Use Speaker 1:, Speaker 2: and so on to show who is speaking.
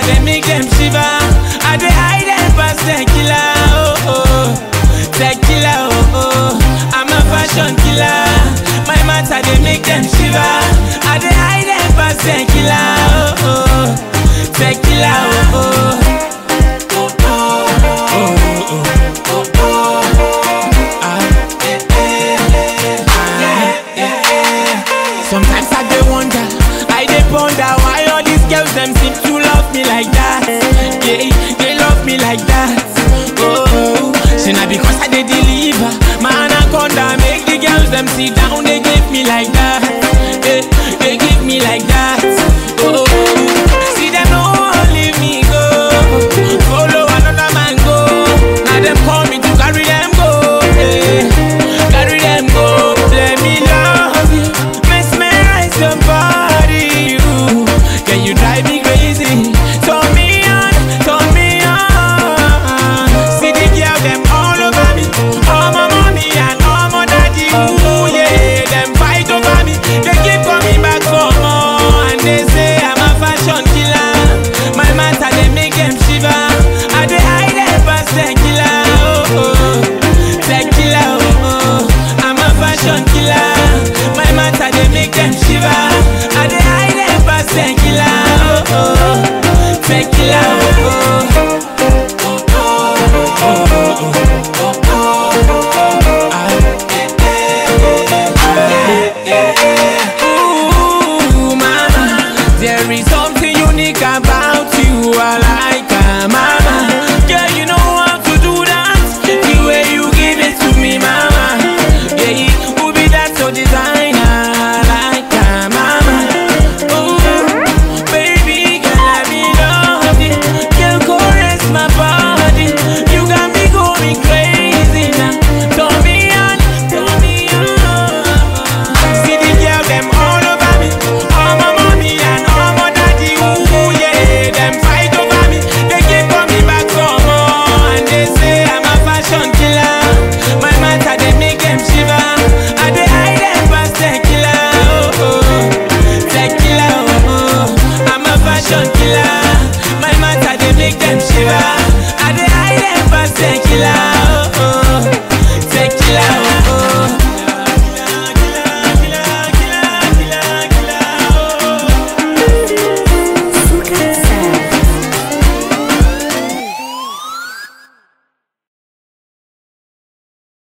Speaker 1: they make them shiver. I dey hide them past tequila, oh oh, tequila, oh oh. I'm a fashion killer. My matter they make them shiver. I dey hide them past tequila, oh oh, tequila, oh oh. Oh, oh, oh, oh, oh. Ah, eh, eh, ah, eh, eh. Sometimes I dey wonder, I dey ponder why all these girls them seem to love me like that. Yeah, they love me like that. Oh, say na because I dey deliver, my anaconda make the girls them sit down, they give me like that. Yeah, they give me like that. Oh, see them no wan leave me go, follow another man go. Now them call me to carry them go. Yeah, carry them go. Let me love you, mesmerize your body. You, can you drive me crazy? Turn me on, turn me on. See the girl them all over me, all my mommy and all my daddy. Ooh yeah, them fight over me. They keep coming back for more, and they say I'm a fashion killer. My matter they make them shiver. I dey hide them past tequila, oh oh, tequila, oh oh. I'm a fashion killer. My matter they make them shiver. I dey hide them past tequila, oh oh, tequila, oh oh. Oh, oh, oh, oh, oh, ah, eh, eh, eh, eh, eh. Ooh, mama, there is